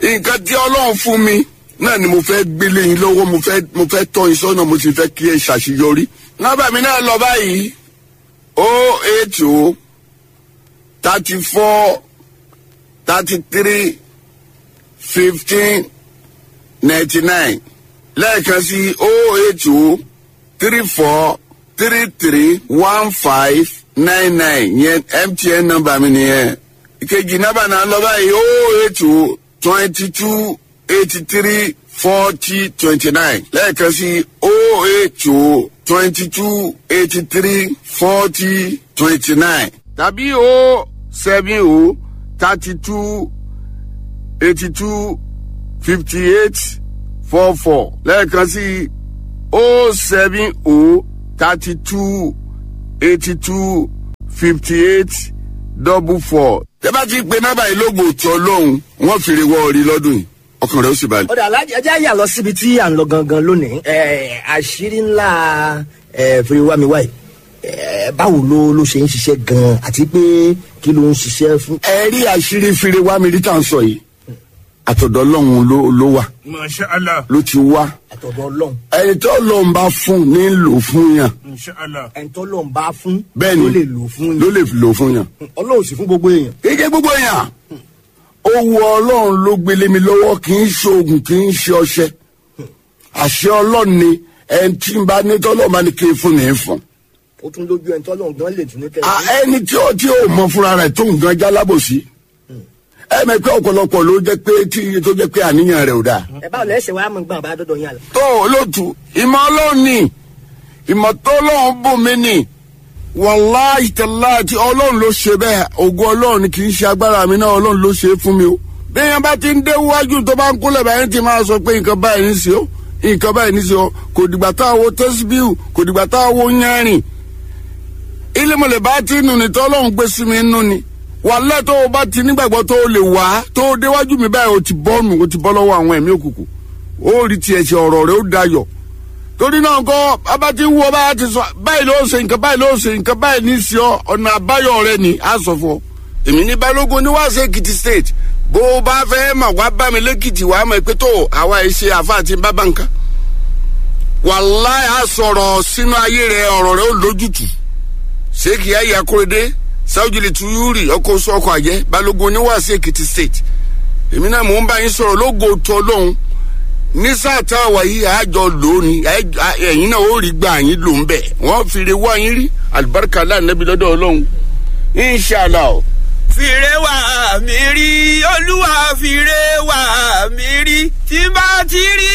nǹkan tí ọlọ́run fún mi náà ni mo fẹ́ gbélé yín lọ́wọ́ mo fẹ́ mo fẹ́ tọ́ yín sọ́nà mo sì fẹ́ kí ẹ ṣàṣeyọrí. nọ́mbà mi náà lọ báyìí o eight o thirty four thirty three fifteen ninety nine lẹ́ẹ̀kan sí o eight o three four three three one five nine nine yẹn mtn nọ́mbà mi nìyẹn ìkejì nọ́mbà náà lọ báyìí o eight o twenty two eighty three forty twenty nine lẹ́ẹ̀kan sí o eight o twenty two eighty three forty twenty nine tàbí o seven o thirty two eighty two fifty eight four four lẹ́ẹ̀kan sí o seven o thirty two eighty two fifty eight double four. tẹ́ bá ti pe nọ́mbà yìí lóògùn òtún ọlọ́run wọ́n fèrè wọ orí lọ́dún yìí ọkàn rẹ̀ ó sì balẹ̀. ọ̀dà alájẹ ẹjẹ́ àyà lọ síbi tí à ń lọ gangan lónìí ẹ̀, àṣírí ńlá ẹ̀, fèrèwámiwá yìí ẹ̀, báwo ló ló ṣe ń ṣiṣẹ́ gan-an àti pé kí ló ń ṣiṣẹ́ fún. ẹ rí àṣírí fèrè wá mi rí tá à ń sọ yìí àtọ̀dọ̀ ọlọ́run ló ló wà masha allah ló ti wá àtọ̀dọ̀ ọlọ́run ẹni tó lọ́n bá fún ní lò fún yàn masha allah ẹni tó lọ́n bá fún bẹ́ẹ̀ ni ló lè lò fún ló yín lè lò fún yàn. ọlọ́run sì fún gbogbo èèyàn. kéèké gbogbo yàn owó ọlọ́run ló gbélé mi lọ́wọ́ kì í ṣe oògùn kì í ṣe ọṣẹ àṣẹ ọlọ́run ni ẹni tí ń bá ní tọ́lọ́ máa ní kí n fún ní í fún. ó tún lójú ẹni tó lọ́n gan lè tún ní kẹ́ À, ẹni tí ó tí ó mọ fúnra rẹ̀ tó nǹkan jálábòsí ẹ mọ̀ pé ọ̀pọ̀lọpọ̀ ló jẹ́ pé tí tó jẹ́ pé àníyàn rẹ̀ ò dáa. ẹ báwo lẹ́sẹ̀ wàá mọ̀ gbọ́n bá dọ́dọ̀ yín àlọ́. tó olóòtú ìmọ̀ ọlọ́run ni ìmọ̀ tó ọlọ́run bù mí ni wàláì tẹ̀lá tí ọlọ́run ló ṣe bẹ́ẹ̀ ògo ọlọ́run ni kì í ṣe agbára mi náà ọlọ́run ló ṣe é fún mi o. bẹ́ẹ̀ bá ti ń dé wájú tó bá ń kúnlẹ̀ báyìí ti máa sọ pé nǹkan báyìí ní sí o nǹkan báyìí ní sí o kò dìgbà tá a wo tẹ́síbíù kò dìgbà tá a wo yẹ́rìn. ilé mọ̀lẹ́ bá ti nù ní tọ́lọ́run gbé sí mi nù ni wàlẹ́ tó o bá ti nígbàgbọ́ tó o lè wá tó o déwájú mi báyìí o ti bọ́ nù o ti bọ́ lọ́wọ́ àwọn ẹ̀mí òkùnkùn ó rí tiẹ̀ ṣe ọ̀rọ̀ rẹ̀ ó dayọ̀ torí náà kọ́ abá ti ń wo bá a ti sọ báyìí ló ṣe nǹkan báyìí ló ṣe nǹkan báyìí ní sí ọ ọ̀nà àbáyọ rẹ ni a sọ fún ọ. èmi ní balógun ní wàásù èkìtì state bó o bá fẹ́ mà wá bá mi lẹ́kìtì wàá mọ̀ pé tó àwa ẹ̀ ṣe àfa àti bábà nǹkan. wàláì á sọ̀rọ̀ sínú ayé rẹ ọ̀rọ̀ rẹ ó lójútù ṣéèkì ayé akóredé sáwùjìlì tuyúrì ọkọ̀ oṣù ọkọ̀ àjẹ́ balógun ní wàásù èkìtì state èmi náà mò ń bá yín sọ̀rọ̀ lógo tó lóhun ní sáà tá a wà yìí àjọ lónìí ẹ̀yin náà ó rí gbà yín lò ń bẹ̀ wọ́n fi re wá yín rí alibarika lánàbí lọ́dọ̀ ọlọ́run inṣàlá o. fìrè wà mí rí olúwa fìrè wà mí rí tí bá ti rí